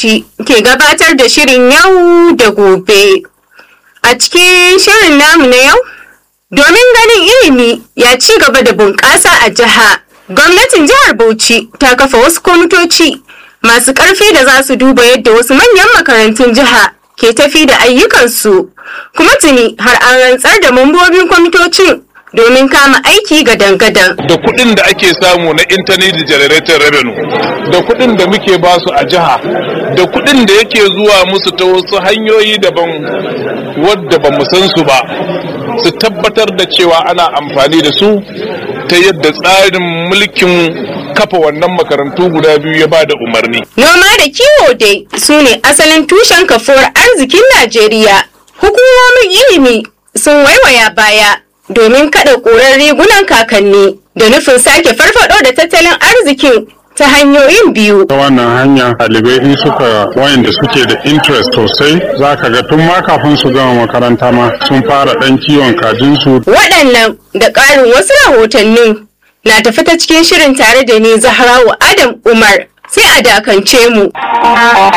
Bauchi ke gabatar da shirin yau da gobe. A cikin shirin namu na yau, domin ganin ilimi ya ci gaba da bunƙasa a jiha, gwamnatin jihar Bauchi ta kafa wasu kwamitoci masu ƙarfi da za su duba yadda wasu manyan makarantun jiha ke tafi da ayyukansu. Kuma tuni har an rantsar da mambobin kwamitocin domin kama aiki gadan-gadan. da kuɗin da ake samu na internet generated revenue da kuɗin da muke basu a jiha da kuɗin da yake zuwa musu ta wasu hanyoyi daban wadda ba mu san su ba su tabbatar da cewa ana amfani da su ta yadda tsarin mulkin kafa wannan makarantu guda biyu ya ba da umarni Noma da kiwo dai su ne asalin tushen kafuwar arzikin Najeriya. Hukumomin ilimi sun waiwaya baya domin kada ƙurar rigunan kakanni da nufin sake farfado da tattalin arzikin ta hanyoyin biyu. ta wannan hanya ɗalibai in suka wayanda suke da interest sosai za ka ga tun ma kafin su gama makaranta ma sun fara ɗan kiwon kajinsu Waɗannan da ƙarin wasu rahotannin na tafi ta cikin shirin tare da ni Zahrawu Adam Umar sai a dakance mu.